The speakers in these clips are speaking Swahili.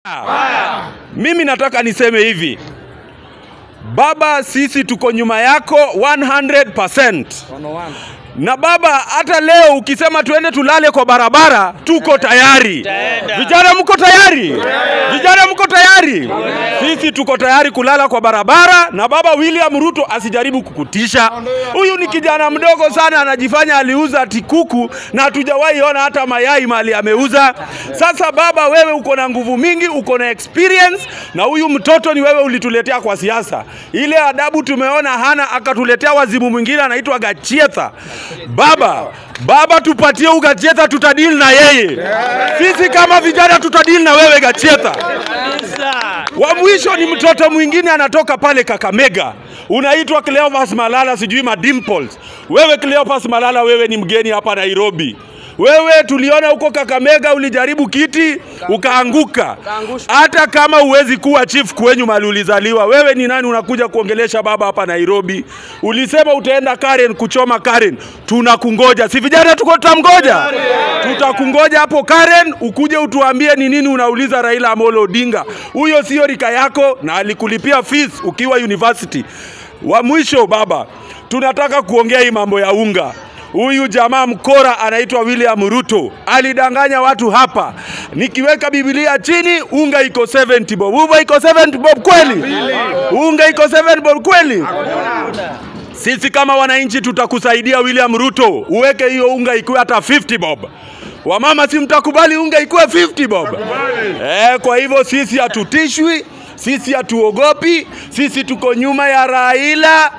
Mimi nataka niseme hivi, baba, sisi tuko nyuma yako 100%. Na baba, hata leo ukisema tuende tulale kwa barabara, tuko tayari. Vijana mko tayari? Vijana mko tayari? Sisi tuko tayari kulala kwa barabara, na baba William Ruto asijaribu kukutisha. Huyu ni kijana mdogo sana, anajifanya aliuza ati kuku na hatujawahi ona hata mayai mali ameuza. Sasa baba, wewe uko na nguvu mingi, uko na experience, na huyu mtoto ni wewe ulituletea kwa siasa. Ile adabu tumeona hana, akatuletea wazimu mwingine anaitwa Gachietha. Baba, baba, tupatie ugachietha, tutadili na yeye. Sisi kama vijana tutadili na wewe Gachietha. Wa mwisho ni mtoto mwingine anatoka pale Kakamega, unaitwa Cleophas Malala, sijui madimples. Wewe Cleophas Malala, wewe ni mgeni hapa Nairobi. Wewe tuliona huko Kakamega ulijaribu kiti ukaanguka. Hata kama huwezi kuwa chief kwenyu mali ulizaliwa, wewe ni nani unakuja kuongelesha baba hapa Nairobi? Ulisema utaenda Karen kuchoma Karen, tunakungoja. Si vijana tuko tutamgoja, tutakungoja hapo Karen, ukuje utuambie ni nini unauliza Raila Amolo Odinga. Huyo sio rika yako na alikulipia fees ukiwa university. Wa mwisho baba, tunataka kuongea hii mambo ya unga. Huyu jamaa mkora anaitwa William Ruto alidanganya watu hapa, nikiweka Biblia chini unga iko 70 bob. Unga iko 70 bob kweli? Unga iko 7 bob kweli? Sisi kama wananchi tutakusaidia William Ruto, uweke hiyo unga ikuwe hata 50 bob. Wamama, si mtakubali unga ikuwe 50 bob? Eh, kwa hivyo sisi hatutishwi, sisi hatuogopi, sisi tuko nyuma ya Raila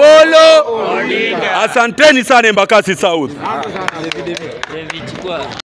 Amolo Asanteni sana Embakasi South.